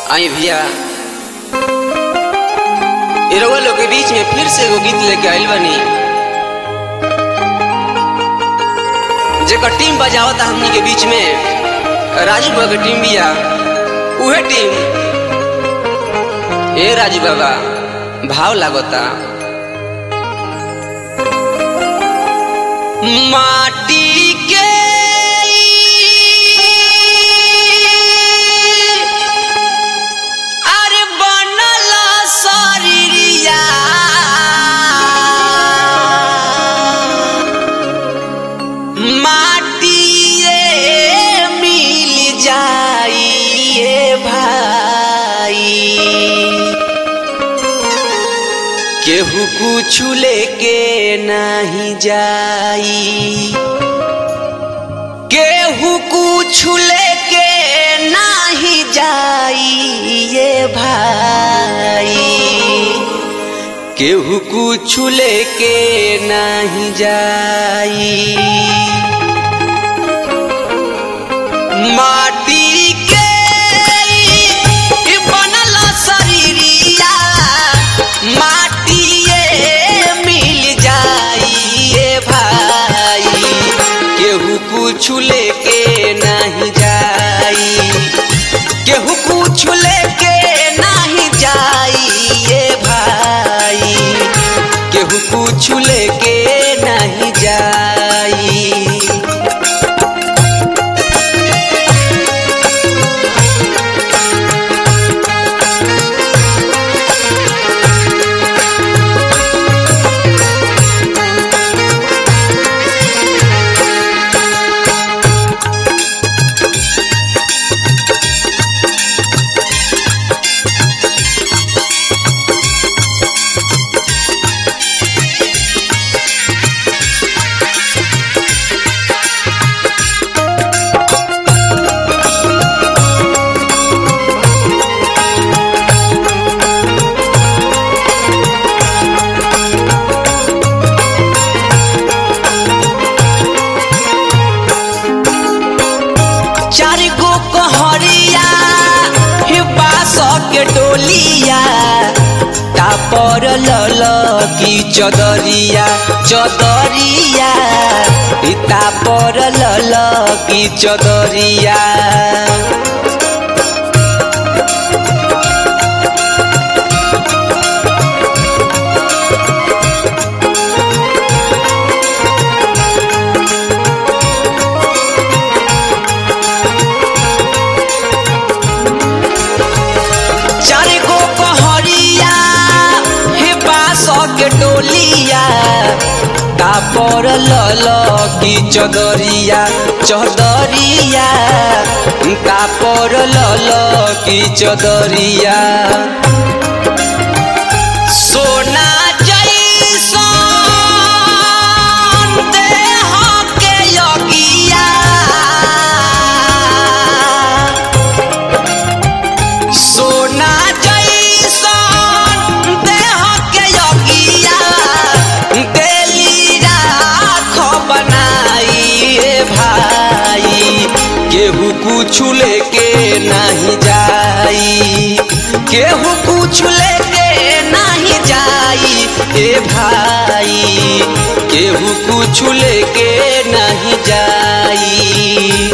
आई भैया इ रउआ लोग के बीच में फिर से एगो गीत लेके आइल बानी जेकर टीम बजावता हमनी के बीच में राजू बाबा के टीम बिया उहे टीम ए राजू बाबा भाव लागता माटी के अरे बनल शरीरिया माटिए मिल जाइए भाई केहू कुछ लेके नहीं जाई केहू कुछ लेके नहीं जाई ये भाई केहू कुछ लेके नहीं जाई माटी के ई बनल शरीरिया माटिए मिल जाइए भाई केहू कुछ लेके नहीं जाई केहू कुछ लेके नहीं जाइए भाई केहू कुछ लेके नहीं जाई चार गो कहरिया हे बास के डोलिया तापर लल की चदरिया चदरिया ई तापर लल की चदरिया चार गो कहरिया हे बास के डोलिया तापर लल की चदरिया चदरिया तापर लल की चदरिया सोना जैसन देह के यगिया सोना जैसन देह के यगिया देली राख बनाई रे भाई केहू कुछ लेके नहीं जाई केहू कुछ लेके नहीं जाई ए भाई केहू कुछ लेके नहीं जाई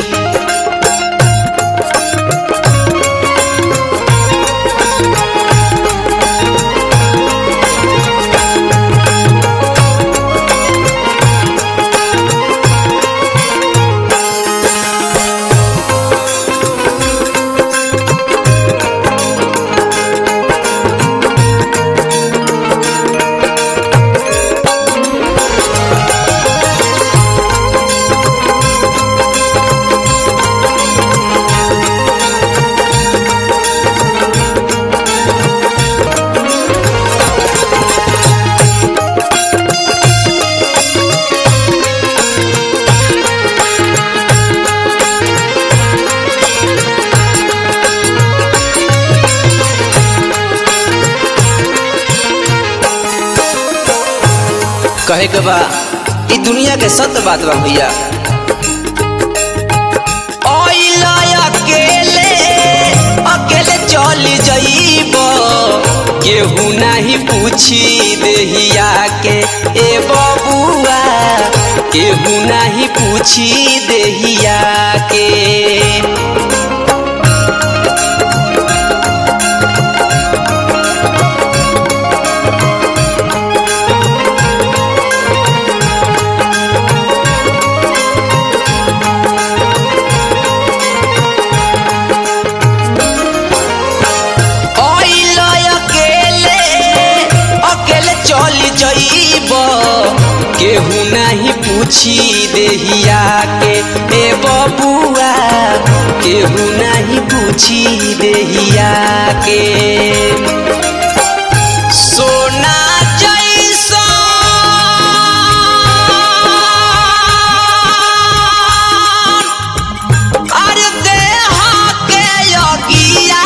कहे के बा ई दुनिया के सत्य बात बा भैया अकेले अकेले चल नहीं पूछी देहिया के ए बबुआ केहू नहीं पूछी देहिया के ओइल अकेले अकेले चली जइब केहू नहीं पूछी देहिया के ए बबुआ केहू नहीं पूछी देहिया के सोना जैसा अरे देह के योगिया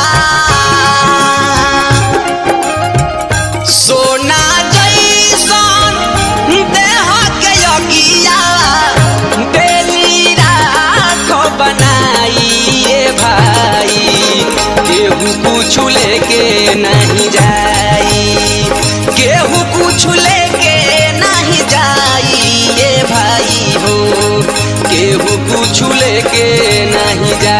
सोना जैसन देह के योगिया बेली राख बनाइए भाई केहू कुछ लेके नहीं जाई केहू कुछ लेके नहीं जाई ए भाई हो केहू कुछ लेके नहीं जाई